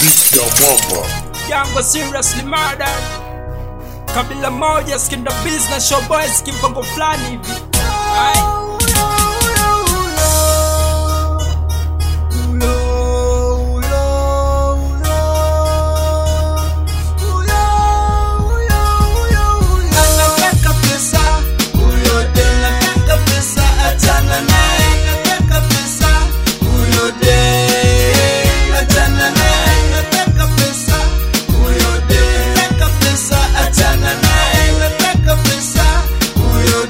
Beat ya mwamba Yango seriously murdered. Kabila moja skinda business show boys kimpango fulani hivi. Aye. Anataka pesa, huyo dem anataka pesa, achana naye. Anataka pesa, huyo dem achana naye. Anataka pesa, huyo dem anataka pesa, achana naye. Anataka pesa, huyo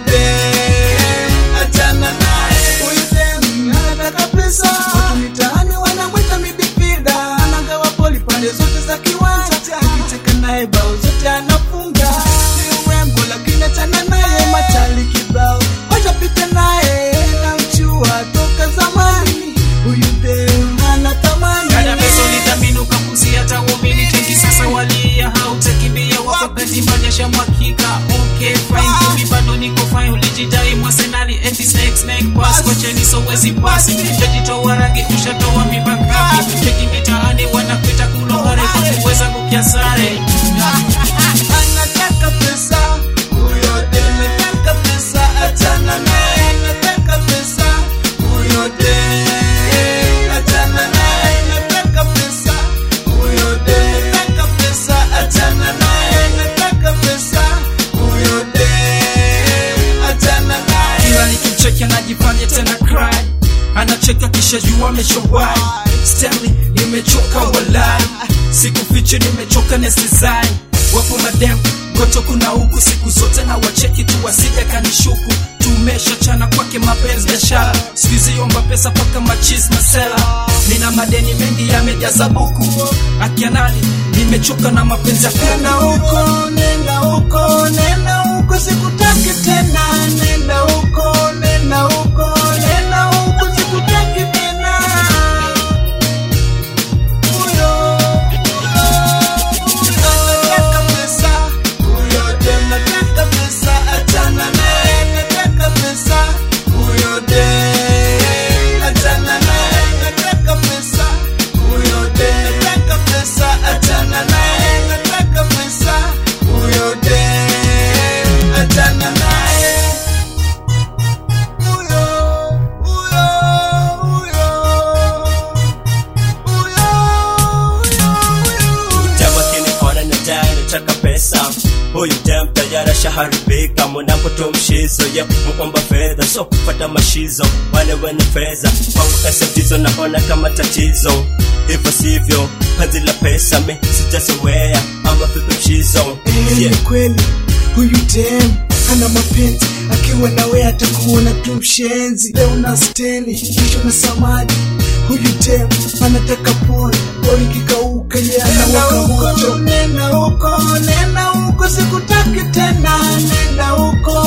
dem achana naye. Huyo dem anataka pesa, watu mitaani wanamwita midfielder. Anagawa boli pande zote za kiwanja, akicheka naye bao zote anafunga. Ni urembo lakini achana naye, machali kibao wajapita naye, namjua toka zamani. Huyu dem hana thamani. Dada pesa ulithamini ukapuzi hata uamini tengi sasa walia hautakimbia wakati majesha mwakika okay fine mimi bado niko fine ulijidai mwasenali eti snake snake pass kwa cheni so wezi pass utajitoa rangi ushatoa mimba ngapi cheki mitaani wanakuita kulohare kwa kuweza kukia sare Anataka pesa, huyo dem anataka pesa, achana naye. Anataka pesa, huyo dem achana naye. Anataka pesa, huyo dem anataka pesa, achana naye. Anataka pesa, huyo dem achana naye. Kila nikimcheki anajifanya tena cry. Anacheka kisha jua ameshawai. Stanley nimechoka walai. Sikufichi nimechoka nesizai. Wapo madem koto kuna huku siku zote na wacheki tu wasija kanishuku tumeshachana kwake mapenzi biashara sikuizi omba pesa paka machis masela nina madeni mengi yamejaza buku akianani nimechoka na mapenzi ya Nenda kuku huko, nenda huko, nenda huko, sikutaki tena. Nenda huko, nenda huko, nenda huko, sikutaki tena. Huyo, huyo, anataka pesa. Huyo dem anataka pesa, achana naye. Anataka pesa. Huyo dem achana naye. Anataka pesa. Huyo dem anataka pesa, achana naye. Anataka pesa. Huyo dem achana naye. Huyo, huyo, huyo. Huyo, huyo, huyo. Dem akiniona na dai nataka pesa huyu dem tayari ashaharibika mnapotumshizo ye muomba fedha so kupata mashizo wale wenye fedha kwangu pesa ndizo naona kama tatizo hivyo sivyo kazi la pesa mi sijazoea ama vipi mshizo Eh, yeah. ni kweli huyu dem ana mapenzi akiwa nawe atakuona tu mshenzi leo na steni kesho na samadi huyu dem anataka pole pole kikauka ye anawaka moto nenda huko nenda huko sikutaki tena nenda huko